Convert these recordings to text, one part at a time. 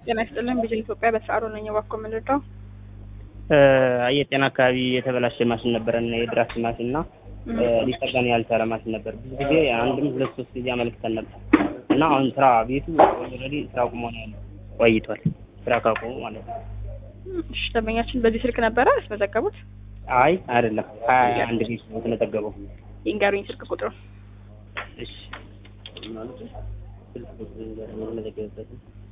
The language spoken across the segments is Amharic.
ጤና ይስጥልን ቪዥን ኢትዮጵያ በሰዓሩ ነኝ። እባክዎ የምንረዳው የጤና አካባቢ የተበላሸ ማሽን ነበረን የድራፍት ማሽን እና ሊጠገን ያልቻለ ማሽን ነበር። ብዙ ጊዜ አንድም ሁለት ሶስት ጊዜ አመልክተን ነበር እና አሁን ስራ ቤቱ ኦልሬዲ ስራ ቁሞ ነው ያለው ቆይቷል። ስራ ካቆሙ ማለት ነው። እሺ ደንበኛችን በዚህ ስልክ ነበረ ያስመዘገቡት? አይ አይደለም፣ ሀያ አንድ ቤት ነው የተመዘገበው። ይንገሩኝ ስልክ ቁጥሩ። እሺ ማለት ስልክ ቁጥሩ የተመዘገበበት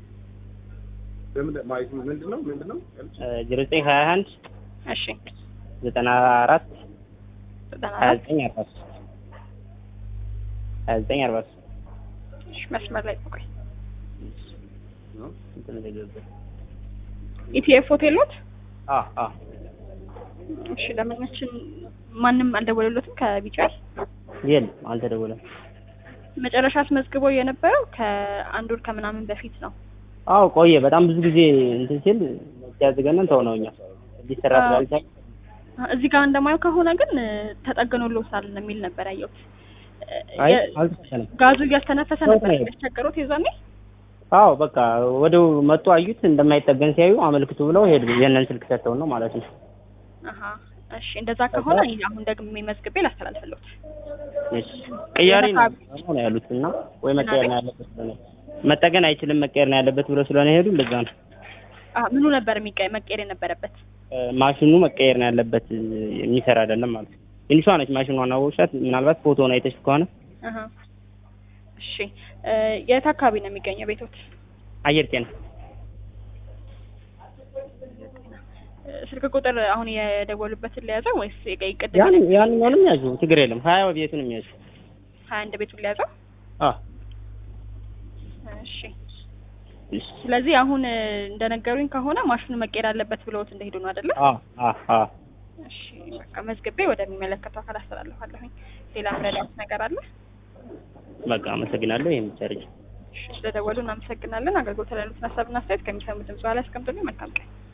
ምንድን ነው ምንድን ነው? ዜሮ ዘጠኝ ሀያ አንድ እሺ ዘጠና አራት ዘጠና ሀያ አራት ዘጠኝ አርባ ሶስት ሀያ ዘጠኝ አርባ ሶስት እሺ መስመር ላይ ቆይ። የተመዘገበበት ኢቲኤፍ ሆቴል ኖት? አ አ እሺ ደንበኛችን ማንም አልደወለሎትም ከቢጫል የለም አልተደወለም። መጨረሻ አስመዝግበው የነበረው ከአንድ ወር ከምናምን በፊት ነው። አዎ ቆየ በጣም ብዙ ጊዜ እንትን ሲል ሲያዝገነን ተው ነው እኛ ሊሰራ ስላልቻለ እዚህ ጋር እንደማየው ከሆነ ግን ተጠግኖልዎታል የሚል ነበር ያየሁት። አይ የ- አልተቻለም። ጋዙ እያስተነፈሰ ነበር ነው። ያስቸገሩት የዛኔ። አዎ በቃ ወደው መጡ አዩት እንደማይጠገን ሲያዩ አመልክቱ ብለው ሄዱ። የነን ስልክ ሰጥተውን ነው ማለት ነው። አሀ እሺ እንደዛ ከሆነ እኔ አሁን ደግሜ መዝግቤ ላስተላልፍልዎት። እሺ ቀያሪ ነው ነው ያሉት እና ወይ መቀየር ነው ያለበት ብለው ነው መጠገን አይችልም መቀየር ነው ያለበት ብለው ስለሆነ ሄዱ። እንደዛ ነው አሀ ምኑ ነበር የሚቀ- መቀየር የነበረበት? እ፣ ማሽኑ መቀየር ነው ያለበት እ፣ የሚሰራ አይደለም ማለት ነው። ትንሿ ነች ማሽኗን አወቅሻት? ምናልባት ፎቶውን አይተሽ ከሆነ አሀ እሺ እ፣ የት አካባቢ ነው የሚገኘው ቤቶት? አየር ጤና እ፣ ስልክ ቁጥር አሁን የደወሉበትን ለያዘው ወይስ የቀይ ቅድም ያን ያንኛውንም ያዙ ችግር የለም። ሀያ ቤቱንም ያዙ። ሀያ አንድ ቤቱን ለያዘው? አ እሺ እሺ ስለዚህ አሁን እ፣ እንደነገሩኝ ከሆነ ማሽኑ መቀየር አለበት ብለውት እንደሄዱ ነው አይደለ? አ አ አ እሺ በቃ መዝግቤ ወደሚመለከተው አካል አስተላልፋለሁኝ። ሌላ ምረዳት ነገር አለ? በቃ አመሰግናለሁ። ይሄን ብቻ አድርጊ። እሺ ስለደወሉ እናመሰግናለን። አገልግሎት ላይ ያሉትን ሀሳብና አስተያየት ከሚሰሙ ድምጽ በኋላ ያስቀምጡልኝ። መልካም ቀን።